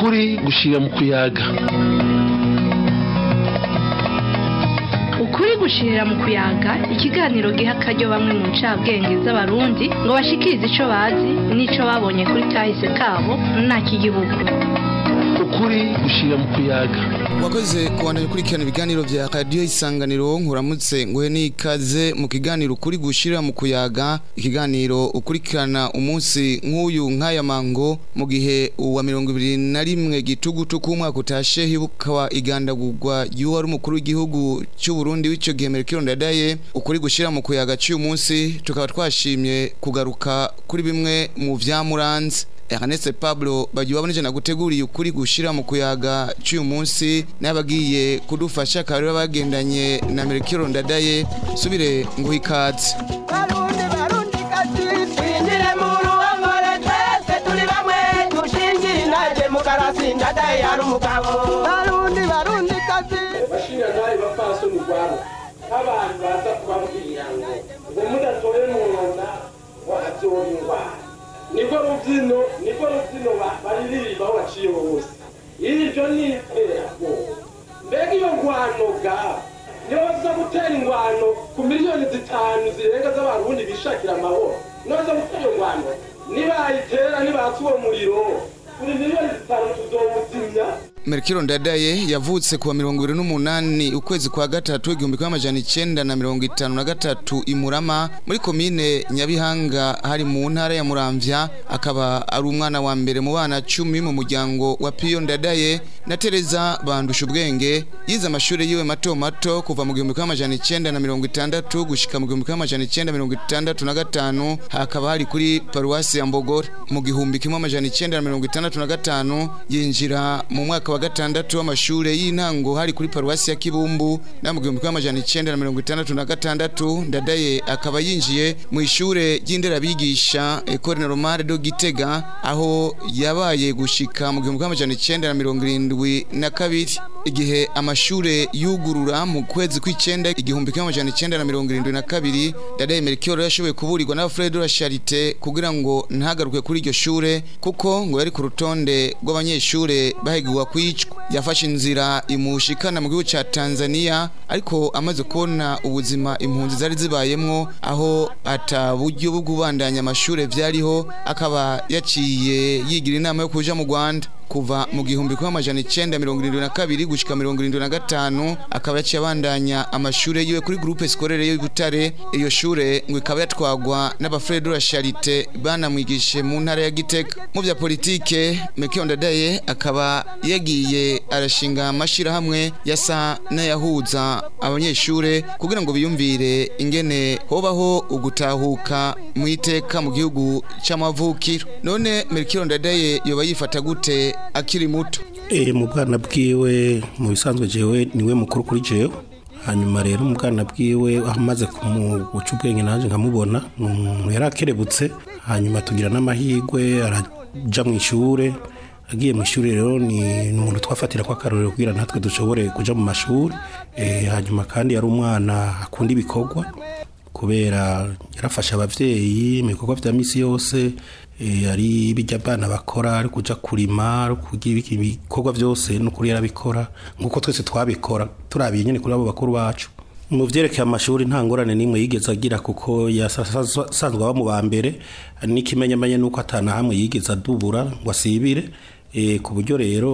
ukuri gushira mu kuyaga ukuri gushirira mu kuyaga ikiganiro giha akaryo bamwe mu ncabwenge z'abarundi ngo bashikirize ico bazi n'ico babonye kuri kahise kabo nta kigihugu ukuri gushira mu kuyaga wakoze kubandanya ukurikirana ibiganiro vya radiyo isanganiro nkuramutse nguhe n'ikaze mu kiganiro ukuri gushira mu kuyaga ikiganiro ukurikirana umunsi nk'uyu nk'aya mango mu gihe uwa mirongo ibiri na rimwe gitugutu k'umwaka utashe hibukwa igandagurwa y'uwari umukuru w'igihugu cy'u Burundi w'ico gihe Melchior Ndadaye ukuri gushira mu kuyaga cy'uyu munsi tukaba twashimye kugaruka kuri bimwe mu vyamuranze Ernest Pablo bagiye na guteguriye ukuri gushira mu kuyaga cy'uyu munsi n'abagiye kudufasha kabiri bagendanye na Melchior Ndadaye subire ngo ikaze barundi barundi kazi twinjire mu ruhongore twese turi bamwe dushingiye intaje mu karasi ndadaye hari umugabo barundi barundi kazi bashinga nawe bapfasoni rwabo nk'abantu baza kubabwira ngo ngo mudatoye mu nda ngo hazoba indwara niko rubyino niko rubyino ba- baririmba aho baciye hose iryo ni iterabwoba mbega iyo ngwano ga niyo baza gutera ingwano ku miliyoni zitanu zirenga z'abarundi bishakira amahoro noza gutera iyo ngwano nibayitera nibatsa uwo muriro kuri miliyoni zitanu tuzowuzimya Melchior Ndadaye yavutse kuwa mirongo ibiri n'umunani ukwezi kwa gatatu igihumbi kimwe amajana icenda na mirongo itanu na gatatu i Murama muri komine Nyabihanga hari mu ntara ya Muramvya akaba ari umwana wa mbere mu bana cumi mu muryango wa Pio Ndadaye na Teresa bandusha ubwenge yize amashuri yiwe mato mato kuva mu gihumbi kimwe amajana icenda na mirongo itandatu gushika mu gihumbi kimwe amajana icenda mirongo itandatu na gatanu hakaba hari kuri paruwasi ya Mbogora mu gihumbi kimwe amajana icenda na mirongo itandatu na gatanu yinjira mu mwaka wa gatandatu w'amashure y'intango hari kuri paruwasi ya Kibumbu na mu gihumbi kimwe amajana icenda na mirongo itandatu na gatandatu Ndadaye akaba yinjiye mu ishure ry'inderabigisha Ecole Normale de Gitega aho yabaye gushika mu gihumbi kimwe amajana icenda na mirongo irindwi na kabiri igihe amashure yugurura mu kwezi kw'icenda igihumbi kimwe amajana icenda na mirongo irindwi na kabiri Ndadaye Melchior yashoboye kuburirwa na Alfred de la Charité kugira ngo ntagaruke kuri iryo shure kuko ngo yari ku rutonde rw'abanyeshure bahigirwa kwicwa yafashe inzira imushikana mu gihugu ca Tanzania ariko amaze kubona ubuzima impunzi zari zibayemwo aho ata buryo bwo kubandanya amashure vyariho akaba yaciye yigira inama yo kuja mu Rwanda kuva mu gihumbi kimwe amajana icenda mirongo irindwi na kabiri gushika mirongo irindwi na gatanu akaba yaciye abandanya amashure yiwe kuri groupe scolaire yo Butare iyo shure ngo ikaba yatwagwa n'abafrere de la Charité banamwigishe mu ntara ya Gitega mu vya politike Melchior Ndadaye akaba yagiye arashinga amashirahamwe yasa n'ayahuza abanyeshure kugira ngo biyumvire ingene hobaho ugutahuka mu iteka mu gihugu c'amavukiro none Melchior Ndadaye yoba yifata gute akiri muto E, mu bwana bwiwe mu bisanzwe jewe niwe mukuru kuri jewe hanyuma rero mu bwana bwiwe aho amaze kumuguca ubwenge naje nkamubona ni umuntu yari akerebutse hanyuma tugira n'amahirwe araja mu ishure agiye mu ishuri rero ni ni umuntu twafatira ko akarorero kugira natwe dushobore kuja mu mashuri e, hanyuma kandi yari umwana akunda ibikorwa kubera yarafasha abavyeyi mu bikorwa vya misi yose eh, ari bijya abana bakora ari kuja kurima ari kugira ibiki- ibikorwa byose n'ukuri yarabikora nk'uko twese twabikora turabiye nyine kuri abo bakuru bacu mu vyerekeye amashuri nta ngorane n'imwe yigeze agira kuko yasanzwe aba mu ba mbere n'ikimenyamenya nuko atana hamwe yigeze adubura ngo asibire eh, ku buryo rero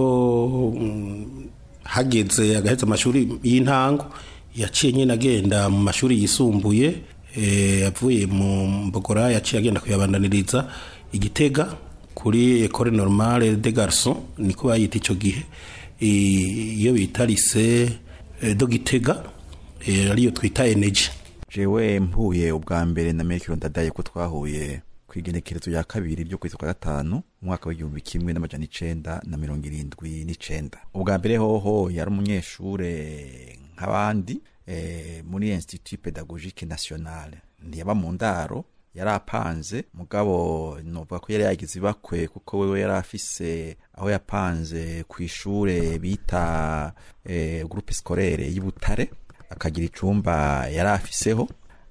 mm, hageze agaheza amashuri y'intango yaciye nyine agenda mu mashuri yisumbuye eh, avuye mu mbogora yaciye agenda kuyabandaniriza igitega kuri ecole normale de garçon niko bayita ico gihe Eh, iyo bita lycée eh, do gitega eh, ariyo twita energy jewe mpuye ubwa mbere na Melchior Ndadaye ko twahuye ku igenekerezo ya kabiri ryo kwezi kwa gatanu umwaka w'igihumbi kimwe n'amajana icenda na mirongo irindwi n'icenda ubwa mbere hoho yari umunyeshure nk'abandi eh, muri institut pedagogique nationale ntiyaba mu ndaro yari apanze mugabo novuga ko yari yagize ibakwe kuko wewe yari afise aho yapanze ku ishure bita eh, groupe scolaire y'Ibutare akagira icumba yari afiseho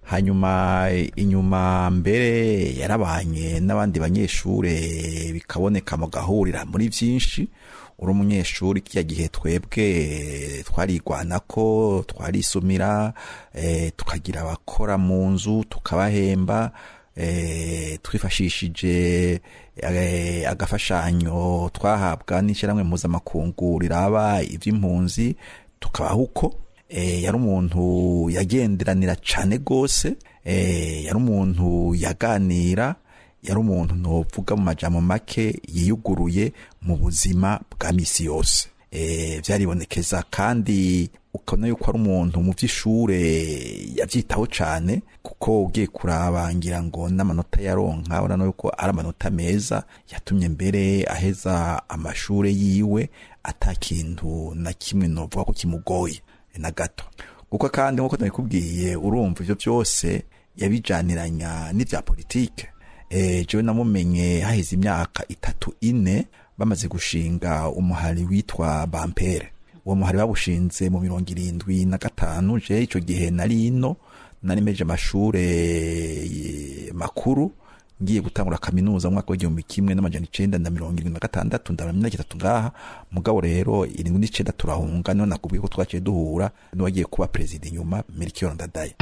hanyuma inyuma mbere yarabanye n'abandi banyeshure bikaboneka mu gahurira muri byinshi uri umunyeshuri kiriya gihe twebwe twarigwana ko twarisumira eh, tukagira abakora mu nzu tukabahemba eh, twifashishije eh, agafashanyo twahabwa n'ishyirahamwe mpuzamakungu riraba iby'impunzi tukabaho uko eh, yari umuntu yagenderanira cane gose eh, yari umuntu yaganira yari umuntu novuga mu majambo make yiyuguruye mu buzima bwa misi yose e, vyaribonekeza kandi ukabona yuko ari umuntu mu vy'ishure yavyitaho cane kuko ugiye kuraba ngira ngo n'amanota yaronka urabona yuko ari amanota meza yatumye mbere aheza amashure yiwe ata kintu na kimwe novuga ko kimugoye na gato kuko kandi nkuko nabikubwiye urumva ivyo vyose yabijaniranya n'ivya politike eh, jewe namumenye haheze imyaka itatu ine bamaze gushinga umuhari witwa bampere uwo muhari bawushinze mu mirongo irindwi na gatanu je ico gihe nari ino nari meje amashure eh, makuru ngiye gutangura kaminuza mu mwaka w'igihumbi kimwe n'amajana icenda na mirongo irindwi na gatandatu ndabona imyaka itatu ngaha mugabo rero irindwi n'icenda turahunga niho nakubwiye ko twaciye duhura n'uwagiye kuba perezida inyuma Melchior Ndadaye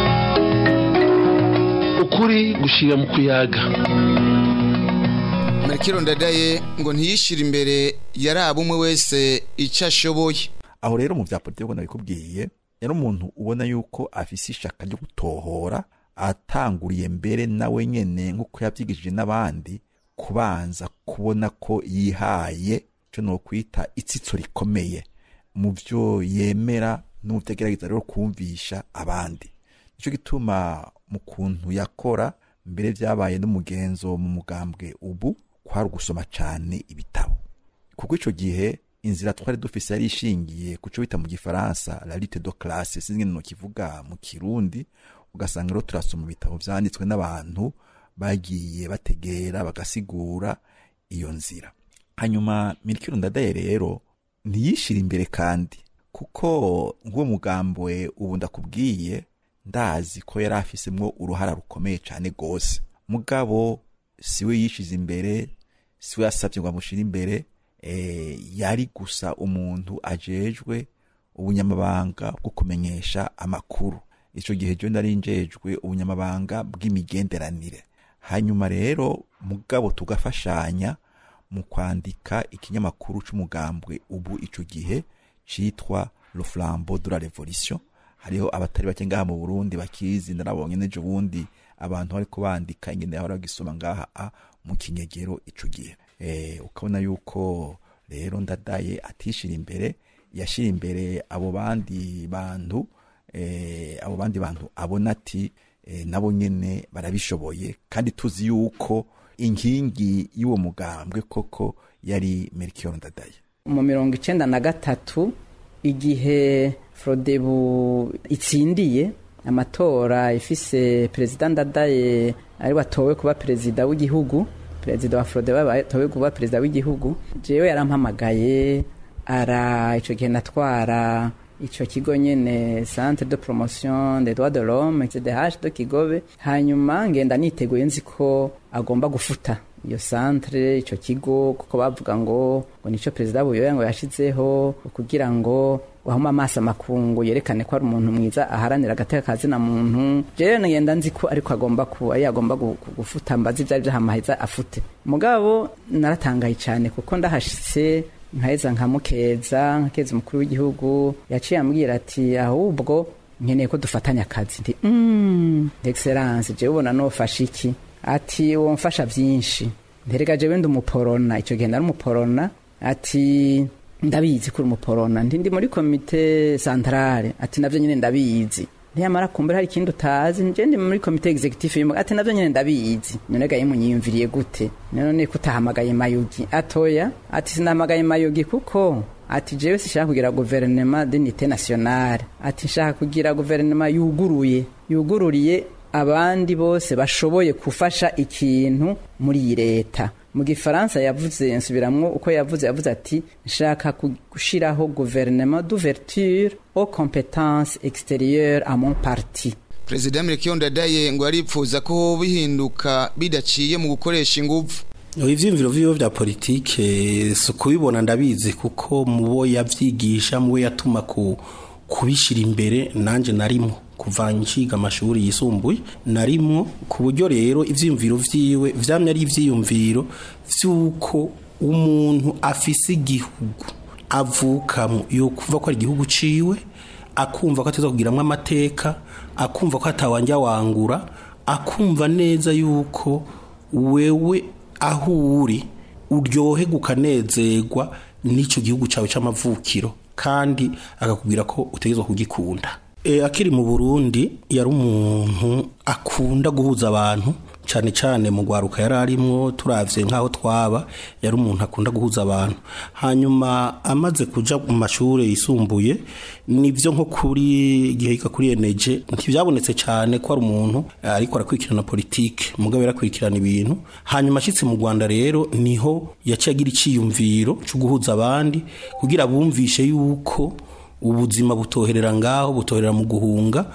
ukuri gushira mu kuyaga Melchior Ndadaye ngo ntiyishire imbere yaraba umwe wese icyo ashoboye aho rero mu vya politiki ubwo nabikubwiye yari umuntu ubona yuko afise ishaka ryo gutohora atanguriye mbere nawe nyene nk'uko yavyigishije n'abandi kubanza kubona ko yihaye ico nokwita itsitso rikomeye mu vyo yemera n'utegerageza rero kumvisha abandi nico gituma mu kuntu yakora mbere vyabaye n'umugenzo mu mugambwe ubu kwari ugusoma cane ibitabo kuko ico gihe inzira twari dufise yari ishingiye kuco bita mu gifaransa la lutte de classe sinzi ngene nokivuga mu kirundi ugasanga rero turasoma ibitabo vyanditswe n'abantu bagiye bategera bagasigura iyo nzira hanyuma Melchior Ndadaye rero ntiyishira imbere kandi kuko nk'uwo mugambwe ubu ndakubwiye ndazi ko yari afisemwo uruhara rukomeye cane gose mugabo siwe yishize imbere siwe yasavye ngo amushire imbere e, yari gusa umuntu ajejwe ubunyamabanga bwo kumenyesha amakuru ico gihe jo nari njejwe ubunyamabanga bw'imigenderanire hanyuma rero mugabo tugafashanya mu kwandika ikinyamakuru c'umugambwe ubu ico gihe citwa le flambeau de la révolution hariho abatari bake ngaha mu Burundi bakizi narabonye nejo bundi abantu bariko bandika ingene yahora bagisoma ngaha a mu kinyegero ico gihe eh ukabona yuko rero ndadaye atishira imbere yashira imbere abo bandi bantu eh abo bandi bantu abona ati eh, nabo nyene barabishoboye kandi tuzi yuko inkingi y'uwo mugambwe koko yari Melchior Ndadaye mu mirongo icenda na gatatu igihe frodebu itsindiye amatora ifise perezida ndadaye ari watowe kuba perezida w'igihugu perezida wa frodebu atowe kuba perezida w'igihugu jewe yarampamagaye ara ico gihe natwara ico kigo nyene centre de promotion des droits de l'homme cdh de kigobe hanyuma ngenda niteguye nzi ko agomba gufuta iyo centre ico kigo kuko bavuga ngo ngo nico perezida buyoya ngo yashizeho kugira ngo wahuma amaso amakungu yerekane ko ari umuntu mwiza aharanira agateka kazina muntu jewe ngenda nzi ko ariko agomba ku ari agomba gufuta mbazi ivyari vyahamaheza afute mugabo naratangaye cyane kuko ndahashitse nkaheza nkamukeza nkakeza umukuru w'igihugu yaciye ambwira ati ahubwo nkeneye ko dufatanya akazi ndi mm, excellence jewe ubona nofasha iki ati uwo mfasha vyinshi nterega jewe ndi umuporona ico gihe nari umuporona ati ndabizi kuri umuporona ndi ndi muri komite centrale ati navyo nyene ndabizi ntiyamara kumbura hari ikindi utazi nje ndi muri komite executive y'umuga ati navyo nyene ndabizi none gaye munyiyumviriye gute none kutahamagaye mayugi atoya ati sinahamagaye mayugi kuko ati jewe sishaka kugira guverinema d'unité nationale ati nshaka kugira guverinema yuguruye yugururiye abandi bose bashoboye gufasha ikintu muri iyi leta mu gifaransa yavuze nsubiramwo uko yavuze yavuze ati nshaka gushiraho gouvernement d'ouverture aux compétences extérieures à mon parti Perezida Melchior Ndadaye ngo aripfuza ko bihinduka bidaciye mu gukoresha ingufu ivyiyumviro vyiwe vya politike si kubibona ndabizi kuko mubo yavyigisha mubo yatuma ku kubishira imbere nanje narimo kuva nshiga amashuri yisumbuye narimo ku buryo rero ivyiyumviro vyiwe vyamye ari ivyiyumviro vy'uko umuntu afise igihugu avukamo yo kuva ko ari igihugu ciwe akumva ko ateza kugiramwo amateka akumva ko atawanja wangura akumva neza yuko wewe aho uri uryohe ukanezerwa n'icyo gihugu cyawe cy'amavukiro kandi akakubwira ko utegerezwa kugikunda e, akiri mu burundi yari umuntu akunda guhuza abantu cyane cyane mu rwaruka yari arimo turavye nk'aho twaba yari umuntu akunda guhuza abantu hanyuma amaze kuja mu mashuri yisumbuye nivyo nko kuri igihe yiga kuri eneje ntibyabonetse cyane ko ari umuntu ariko arakurikirana politike mugabo yarakurikirana ibintu hanyuma ashitse mu Rwanda rero niho yaciye agira iciyumviro cyo guhuza abandi kugira bumvishe yuko ubuzima butoherera ngaho butoherera mu guhunga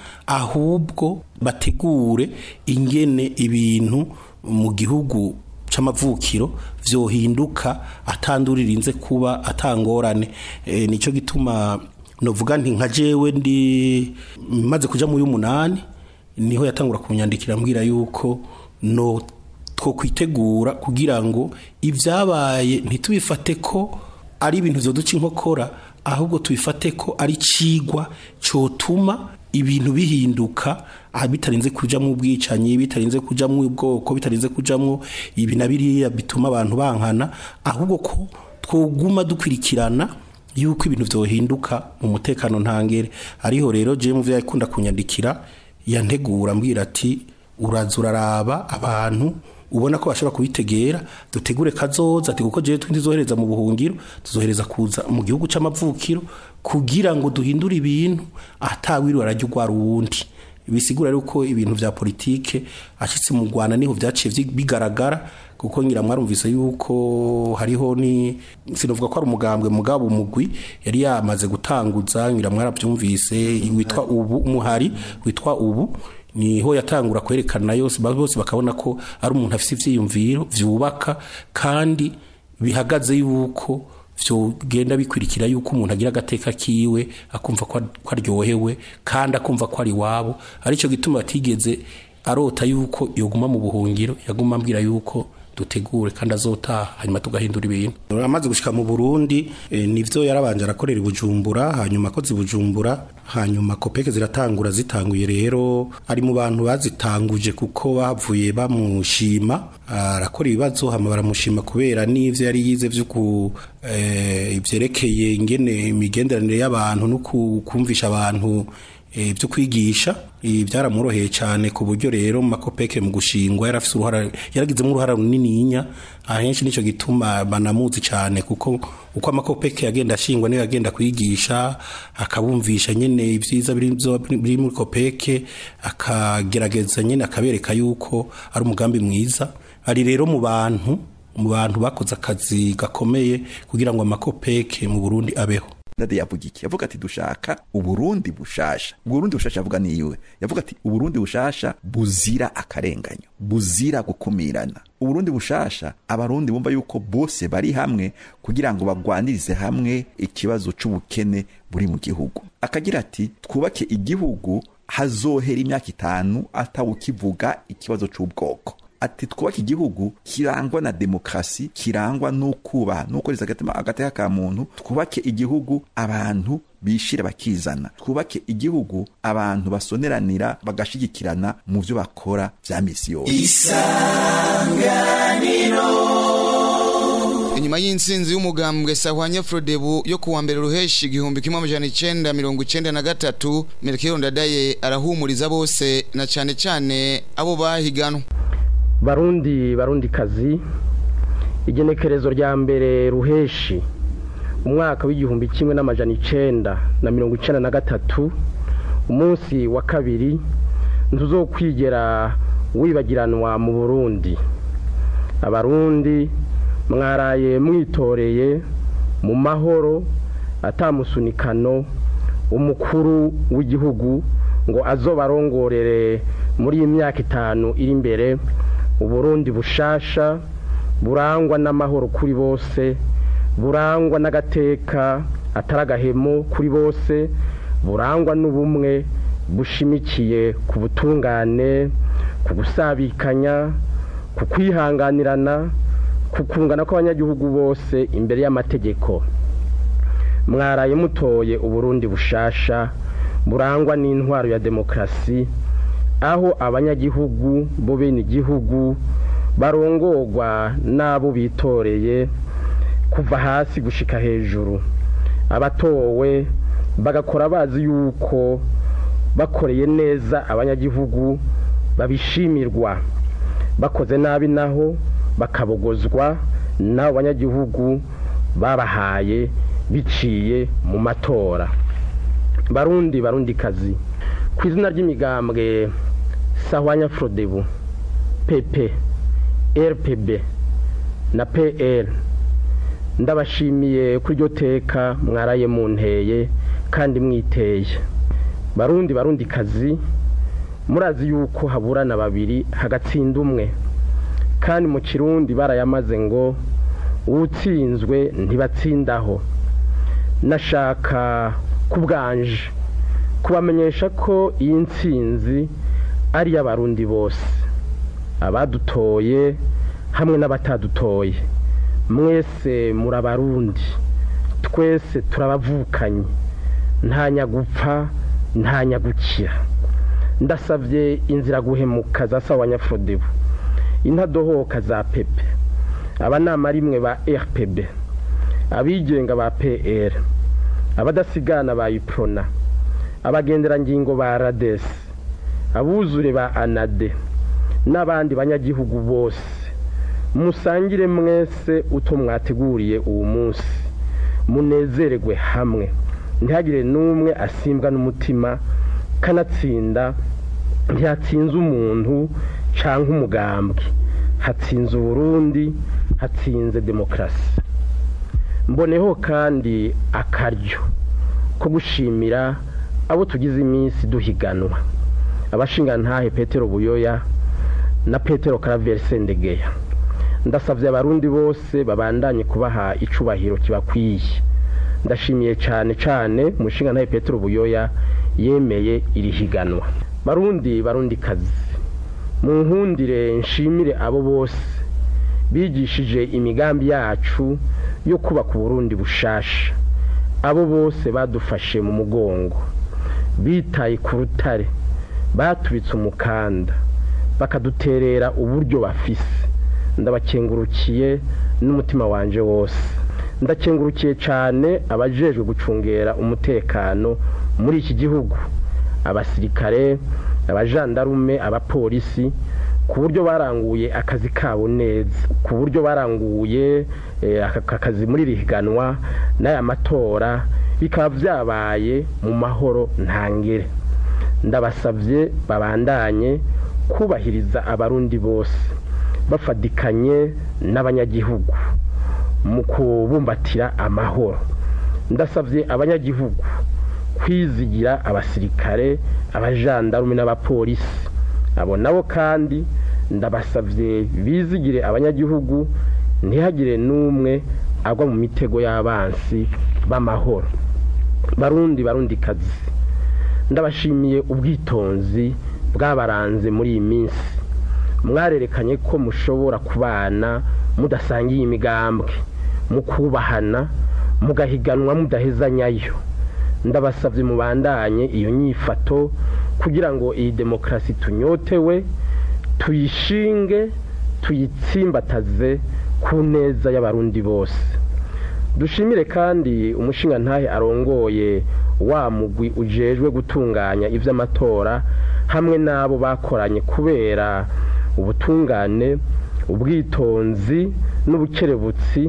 ahubwo bategure ingene ibintu mu gihugu c'amavukiro vyohinduka atanduririnze kuba atangorane e, nico gituma novuga nti nka jewe ndi maze kuja mu y'umunani niho yatangura kunyandikira mbwira yuko no two kwitegura kugira ngo ivyabaye ntitubifate ko ari ibintu vyoduca inkokora ahubwo tubifate ko ari cigwa cotuma ibintu bihinduka aha bitarinze kujamwo ubwicanyi bitarinze kujamwo ubwoko bitarinze kujamwo ibi na biriya bituma abantu bankana ahubwo ko twoguma dukurikirana yuko ibintu vyohinduka mu mutekano ntangere ariho rero je mu vyo yakunda kunyandikira yantegura mbwira ati uraza uraraba abantu ubona ko bashobora kubitegera dutegure kazoza ati kuko jewe tuzohereza mu buhungiro tuzohereza kuza mu gihugu c'amavukiro kugira ngo duhindure ibintu atawiri arajya ugwara uwundi bisigura yuko ibintu vya politike ashitse mu Rwanda niho vyaciye bigaragara kuko ngira mwarumvise yuko hariho ni sinovuga ko ari umugambwe mugabo umugwi yari yamaze gutanguza ngira mwaravyumvise witwa ubu umuhari witwa ubu niho yatangura kwerekana yose bose bakabona ko ari umuntu afite ivyiyumviro vyubaka kandi bihagaze yuko vyogenda bikurikira yuko umuntu agira agateka kiwe akumva ko aryohewe kandi akumva ko ari wabo arico gituma batigeze arota yuko yoguma mu buhungiro yaguma ambwira yuko dutegure kandi azotaha hanyuma tugahindura ibintu amaze gushika mu Burundi e, nivyo yarabanje arakorera ibujumbura hanyuma akoze ibujumbura hanyuma kopeke ziratangura zitanguye rero ari mu bantu bazitanguje kuko bavuye bamushima arakora ibibazo hama baramushima kubera n'ivyo yari yize vyo ku e, ivyerekeye ingene imigenderanire y'abantu no kumvisha abantu byo kwigisha byaramworoheye cyane ku buryo rero mu makopeke mu gushingwa yarafise uruhara yaragizemo uruhara runininya ahenshi nicyo gituma banamuzi cyane kuko uko amakopeke yagenda ashingwa niyo yagenda kwigisha akabumvisha nyine ibyiza biri muri kopeke akagerageza nyine akabereka yuko ari umugambi mwiza ari rero mu bantu mu bantu bakoze akazi gakomeye kugira ngo amakopeke mu Burundi abeho ndade yavuga iki yavuga ati dushaka uburundi bushasha uburundi bushasha yavuga niwe yavuga ati uburundi bushasha buzira akarenganyo buzira gukumirana uburundi bushasha abarundi bumva yuko bose bari hamwe kugira ngo bagwanirize hamwe ikibazo c'ubukene buri mu gihugu akagira ati twubake igihugu hazohera imyaka itanu atawukivuga ikibazo c'ubwoko ati twubake igihugu kirangwa na demokrasi kirangwa n'ukubaha n'ukoreza agateka ka muntu twubake igihugu abantu bishira bakizana twubake igihugu abantu basoneranira bagashigikirana mu byo bakora vya misi yose isanganiro inyuma y'insinzi y'umugambwe sahwanya frodebu yo kuwa mbere ruheshi igihumbi kimwe amajana icenda mirongo icenda na gatatu melchior ndadaye arahumuriza bose na cane cane abo bahiganwa barundi barundi kazi igenekerezo rya mbere ruheshi umwaka w'igihumbi kimwe n'amajana icenda na mirongo icenda na gatatu umunsi wa kabiri ntuzokwigera wibagiranwa mu burundi abarundi mwaraye mwitoreye mu mahoro atamusunikano umukuru w'igihugu ngo azobarongorere muri iyi myaka itanu iri imbere uburundi bushasha burangwa n'amahoro kuri bose burangwa n'agateka atari agahemo kuri bose burangwa n'ubumwe bushimikiye ku butungane ku gusabikanya ku kwihanganirana ku kungana kw'abanyagihugu bose imbere y'amategeko mwaraye mutoye uburundi bushasha burangwa n'intwaro ya demokarasi aho abanyagihugu bo bene igihugu barongorwa n'abo bitoreye kuva hasi gushika hejuru abatowe bagakora bazi yuko bakoreye neza abanyagihugu babishimirwa bakoze nabi naho bakabogozwa n'abo banyagihugu babahaye biciye mu matora barundi barundi kazi ku izina ry'imigambwe sahwanya frodebu pepe rpb na pl ndabashimiye kuri iryo teka mwaraye munteye kandi mwiteye barundi barundi kazi murazi yuko haburana babiri hagatsinda umwe kandi mu kirundi barayamaze ngo uwutsinzwe ntibatsindaho nashaka kubwanje kubamenyesha ko iyi nsinzi ari iy'abarundi bose abadutoye hamwe n'abatadutoye mwese murabarundi twese turabavukanye nta nyagupfa nta nyagukira ndasabye inzira guhemuka za sawa nyafurodebu intadohoka za pepe abanama rimwe ba rpb abigenga ba pr abadasigana ba iprona abagenderangingo ba rades abuzure ba anade n'abandi banyagihugu bose musangire mwese uto mwateguriye uwo munsi munezererwe hamwe ntihagire n'umwe asimbwa n'umutima kanatsinda ntiyatsinze umuntu cyangwa umugambwe hatsinze uburundi hatsinze demokarasi mboneho kandi akaryo ko gushimira abo tugize iminsi duhiganwa abashingantahe petero buyoya na petero karaveri sendegeya ndasabye abarundi bose babandanye kubaha icubahiro kibakwiye ndashimiye cyane cyane umushingantahe petero buyoya yemeye iri higanwa barundi barundi kazi mu nkundire nshimire abo bose bigishije imigambi yacu yo kubaka uburundi bushasha abo bose badufashe mu mugongo bitaye ku rutare batubitse umukanda bakaduterera uburyo bafise ndabakengurukiye n'umutima wanje wose ndakengurukiye cyane abajejwe gucungera umutekano muri iki gihugu abasirikare abajandarume abapolisi ku buryo baranguye akazi kabo neza ku buryo baranguye aka kazi muri rihiganwa n'aya matora bikaba byabaye mu mahoro ntangere ndabasabye babandanye kubahiriza abarundi bose bafadikanye n'abanyagihugu mu kubumbatira amahoro ndasabye abanyagihugu kwizigira abasirikare abajandarume n'abapolisi abo nabo kandi ndabasabye bizigire abanyagihugu ntihagire n'umwe agwa mu mitego y'abansi b'amahoro barundi barundi kazi ndabashimiye ubwitonzi bwabaranze muri iyi minsi mwarerekanye ko mushobora kubana mudasangiye imigambwe mukubahana mugahiganwa mudahezanyayo ndabasabye mubandanye iyo nyifato kugira ngo iyi demokarasi tunyotewe tuyishinge tuyitsimbataze ku neza y'abarundi bose dushimire kandi umushinga ntahe arongoye wa mugwi ujejwe gutunganya iby'amatora hamwe n'abo bakoranye kubera ubutungane ubwitonzi n'ubukerebutsi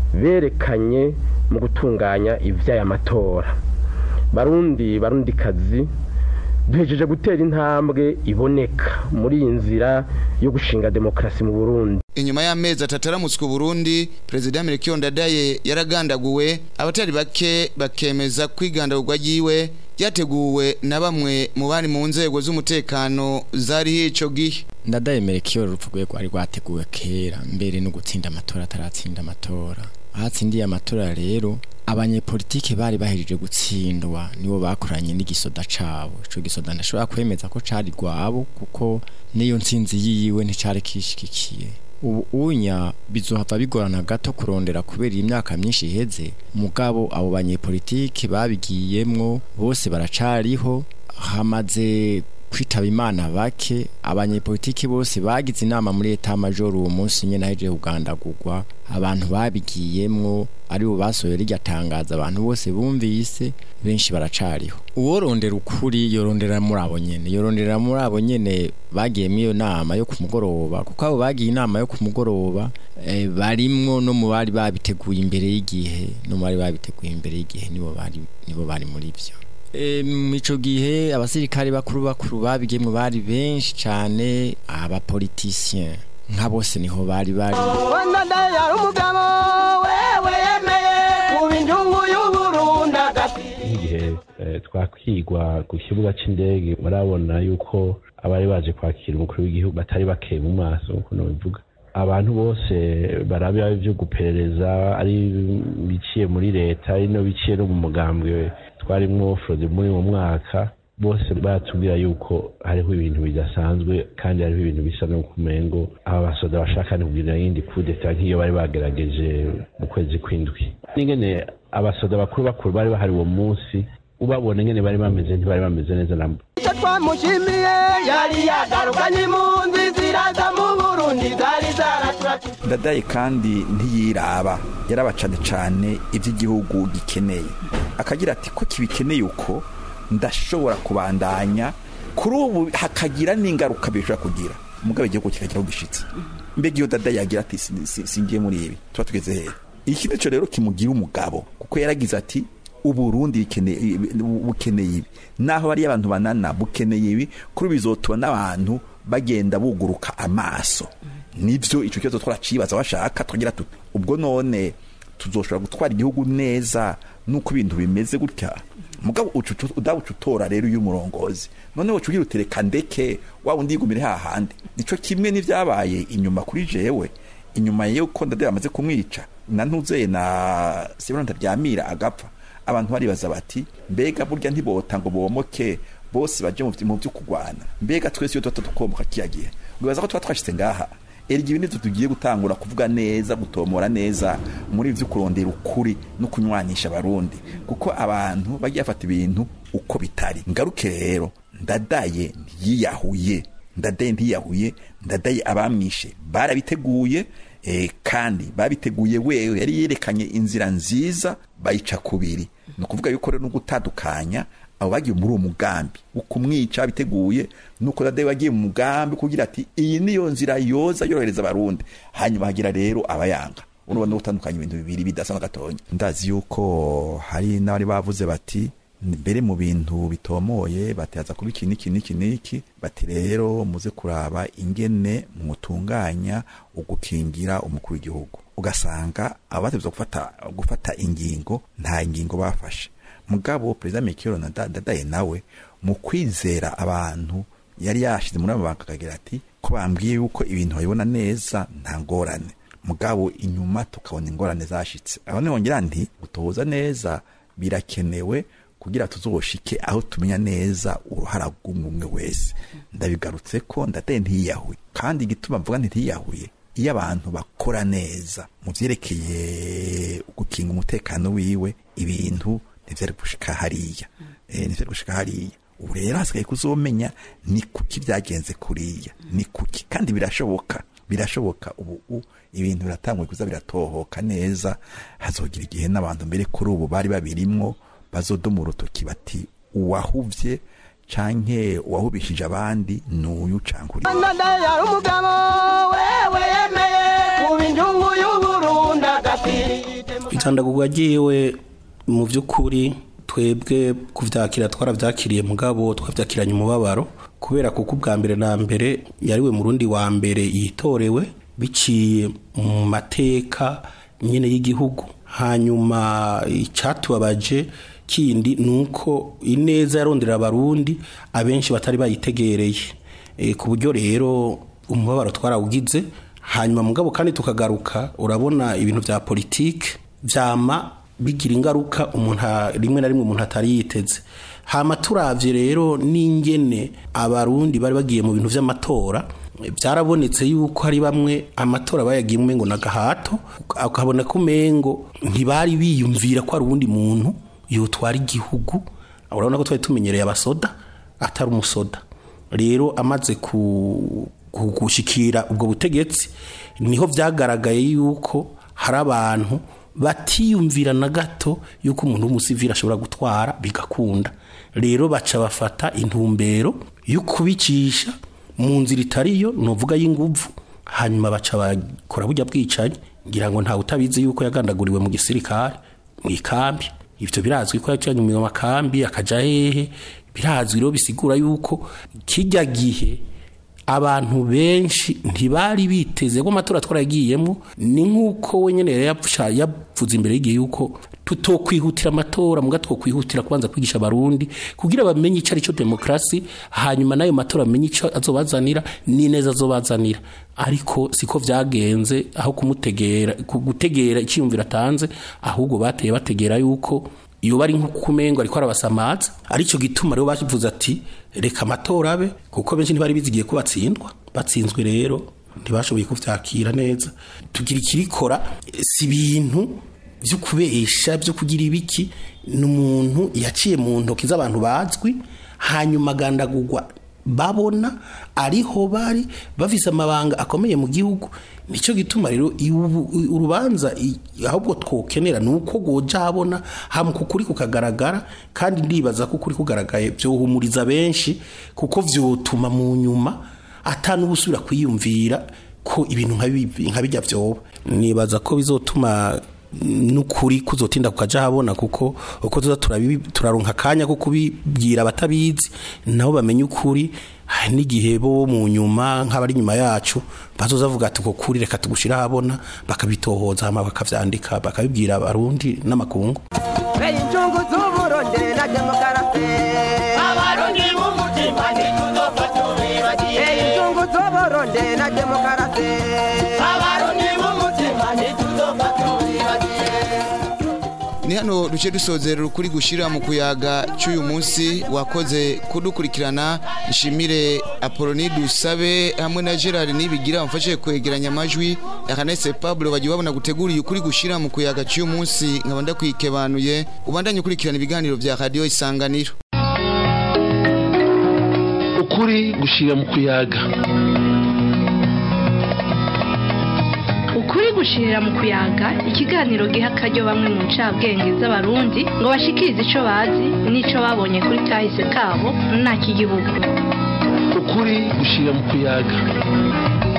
berekanye mu gutunganya iby'aya matora barundi barundi kazi duhejeje gutera intambwe iboneka muri iyi nzira yo gushinga demokarasi mu burundi inyuma y'amezi atatu aramutswe Burundi Perezida Melchior Ndadaye yaragandaguwe abatari bake bakemeza kwigandagurwa yiwe ryateguwe na bamwe mu bari mu nzego z'umutekano zari ico gihe ndadayemere ko iyo rupfu rwe rwari rwateguwe kera mbere no gutsinda amatora ataratsinda amatora ahatsindiye amatora rero abanyepolitike bari bahejeje gutsindwa nibo bakoranye n'igisoda cabo ico gisoda ndashobora kwemeza ko cari rwabo kuko niyo ntsinzi yiwe nticari kishikikiye ubu unya bizohava bigorana gato kurondera kubera imyaka myinshi iheze mugabo abo banyepolitike babigiyemwo bose baracariho hamaze kwitaba imana bake abanyepolitiki bose bagize inama muri eta major uwo munsi nyene aheje kugandagurwa abantu babigiyemwo ari bo basohoye rirya tangaza abantu bose bumvise benshi baracariho uworondera ukuri yorondera muri abo nyene yorondera muri abo nyene bagiyemo iyo nama yo ku mugoroba kuko abo bagiye inama yo ku mugoroba eh, barimwo no mu bari babiteguye imbere y'igihe no mu bari babiteguye imbere y'igihe nibo bari nibo bari muri vyo E, mico gihe abasirikare bakuru bakuru babigiyemwo bari benshi cane abapolitisien nka bose niho bari bari wenda yari umugabo wewe yemeye kuba injungu y'uburundi agati nk'igihe eh, twakwigwa ku kibuga c'indege murabona yuko abari baje kwakira umukuru w'igihugu batari bakeye mu maso nkuko nobivuga abantu bose barabya ivyo guperereza ari biciye muri leta ari no biciye no mu mugambwe twarimwo frode muri mu mwaka bose baratubwira yuko hariho ibintu bidasanzwe kandi hariho ibintu bisa no kumengo aba basoda bashaka no kugira yindi kudeta nk'iyo bari bagerageje mu kwezi kw'indwi n'ingene abasoda bakuru bakuru bari bahari uwo munsi ubabona ingene bari bameze ntibari bameze neza namba icyo twamushimiye yari yagarukanye impunzi ziraza mu burundi zari zaraturatuye ndadaye kandi ntiyiraba yaraba cane cane ivy'igihugu gikeneye akagira ati ko kibikeneye uko ndashobora kubandanya kuri ubu hakagira n'ingaruka bishobora kugira mugabe igihugu kikagira aho gishitse mbega iyo dadaye yagira ati "Si- si- singiye muri ibi tuba tugeze hehe iki nico rero kimugira umugabo kuko yaragize ati uburundi bikeneye bukeneye ibi naho bariyo abantu banana bukeneye ibi kuri ubu bizotuma n'abantu bagenda buguruka amaso nivyo ico kibazo twaracibaza bashaka twagira tuti ubwo none tuzoshobora gutwara igihugu neza nuko ibintu bimeze gutya mugabo ucu- ucu- udawuca utora rero uyu murongozi none woca ugira utereka ndeke wa wundi yigumire hahandi nico kimwe n'ivyabaye inyuma kuri jewe inyuma yuko ndade bamaze kumwica na ntuzeye na Sibona ndaryamira agapfa abantu baribaza bati mbega burya ntibota ngo bomoke bose baje mu vy- mu vyo kugwana mbega twese iyo tuba tukomoka kiya gihe wibaza ko tuba twashitse ngaha erega ibi nivyo tugiye gutangura kuvuga neza gutomora neza muri ivyo kurondera ukuri no kunywanisha abarundi kuko abantu bagiye bafata ibintu uko bitari ngaruke rero ndadaye ntiyiyahuye ndadaye ntiyahuye ndadaye abamwishe barabiteguye eh, kandi babiteguye wewe yari yerekanye inzira nziza bayica kubiri ni ukuvuga yuko rero no gutandukanya abo bagiye muri uwo mugambi wo kumwica biteguye nuko dade bagiye mu mugambi kugira ati iyi niyo nzira yoza yorohereza abarundi hanyuma hagira rero abayanga urabona gutandukanya ibintu bibiri bidasa na gatonya ndazi yuko hari n'abari bavuze bati mbere mu bintu bitomoye bataza kuba iki n'iki n'iki n'iki bati rero muze kuraba ingene mutunganya ugukingira umukuru w'igihugu ugasanga abatevye gufata gufata ingingo nta ingingo bafashe mugabo perezida Mikiro na Dadaye nawe mu kwizera abantu yari yashize muri amabanga akagira ati ko bambwiye yuko ibintu babibona neza nta ngorane mugabo inyuma tukabona ingorane zashitse aho nihongera nti gutoza neza birakenewe kugira tuzoshike aho tumenya neza uruhara rw'umwe wese ndabigarutse ko ndadaye ntiyiyahuye kandi igituma mvuga ntiyiyahuye iyo abantu bakora neza mu vyerekeye gukinga umutekano wiwe ibintu ntivyari gushika hariya eh ntivyari gushika hariya ubu rero hasigaye kuzomenya ni kuki byagenze kuriya ni kuki kandi birashoboka birashoboka ubu u- ibintu biratanguye kuza biratohoka neza hazogira igihe n'abantu mbere kuri ubu bari babirimwo bazodoma urutoki bati uwahuvye canke uwahubishije abandi nuyu canke uriya ndadaye yari umugabo wewe yemeye kuba injungu y'uburundi agati itandagurwa ryiwe mu by'ukuri twebwe kuvyakira twaravyakiriye mugabo twavyakiranye umubabaro kubera kuko ubwa mbere na mbere yariwe mu rundi wa mbere yitorewe biciye mu mateka nyene y'igihugu hanyuma icatubabaje kindi ni uko ineza yarondera abarundi abenshi batari bayitegereye Eh, ku buryo rero umubabaro twarawugize hanyuma mugabo kandi tukagaruka urabona ibintu bya politike byama bigira ingaruka umuntu a- rimwe na rimwe umuntu atari yiteze hama turavye rero n'ingene abarundi bari bagiye mu bintu vy'amatora byarabonetse yuko hari bamwe amatora bayagiye umengo na gahato akabona ko umengo ntibari biyumvira ko ari uwundi muntu yotwara igihugu urabona ko twari tumenyereye abasoda atari umusoda rero amaze ku ku- gushikira ubwo butegetsi niho byagaragaye yuko hari abantu batiyumvira na gato yuko umuntu w'umusivili ashobora gutwara bigakunda rero baca bafata intumbero yo kubicisha mu nzira itariyo nuvuga y'inguvu hanyuma baca bakora burya bwicanyi ngira ngo ntawe utabizi yuko yagandaguriwe mu gisirikare mu ikambi ivyo birazwi ko yacanye mu makambi akaja hehe birazwi rero bisigura yuko kijya gihe abantu benshi ntibari biteze ko amatora twaragiyemo ni nk'uko we nyine yari yapfusha- yavuze imbere y'igihe yuko tutokwihutira amatora muga twokwihutira kubanza kwigisha abarundi kugira bamenye icyo ari cyo demokarasi hanyuma n'ayo matora bamenye icyo azobazanira n'ineza azobazanira ariko siko vyagenze aho kumutegera ku- gutegera icyiyumviro atanze ahubwo bateye bategera yuko iyo bari nk'ukumengo ariko arabasamaza aricyo gituma rero bavuze ati reka amatora abe kuko benshi ntibari bizigiye ko batsindwa batsinzwe rero ntibashoboye kuvyakira neza tugira ikirikora si ibintu byo kubesha byo kugira ibiki ni umuntu yaciye mu ntoki z'abantu bazwi hanyuma agandagurwa babona ariho bari bafise amabanga akomeye mu gihugu nicyo gituma rero iwu- urubanza i- ahubwo twokenera ni uko goja habona hama kukuri kukagaragara kandi ndibaza ko ukuri kugaragaye byohumuriza benshi kuko vyotuma mu nyuma atanubusubira kwiyumvira ko ibintu nka bibi- nka bijya vyoba nibaza ko bizotuma n'ukuri kuzotinda kukaja habona kuko uko tuza turabibi- turaronka akanya ko kubibwira abatabizi nabo bamenye ukuri hari n'igihe bo mu nyuma nk'abari inyuma yacu bazoza bavuga ati uko kuri reka tugushira habona bakabitohoza hama bakavyandika bakabibwira abarundi n'amakungu Hey, injungu z'uburundi na demokarasi abarundi b'umutima ntituzopfa tubibagiye Hey, injungu z'uburundi na demokarasi abarundi b'umutima ntituzopfa tubibagiye ni hano duce dusozera ukuri gushira mu kuyaga cy'uyu munsi wakoze kudukurikirana nshimire apoloni dusabe hamwe na gerard nibigira bamfashe kwegeranya amajwi akanese pablo bagiye babona guteguriye ukuri gushira mu kuyaga cy'uyu munsi nkaba ndakwikebanuye ubandanye ukurikirana ibiganiro bya radiyo isanganiro ukuri gushira mu kuyaga ukuri gushirira mu kuyaga ikiganiro giha akaryo bamwe mu ncabwenge z'abarundi ngo bashikirize ico bazi n'ico babonye kuri kahise kabo nta kigihugu ukuri gushira mu kuyaga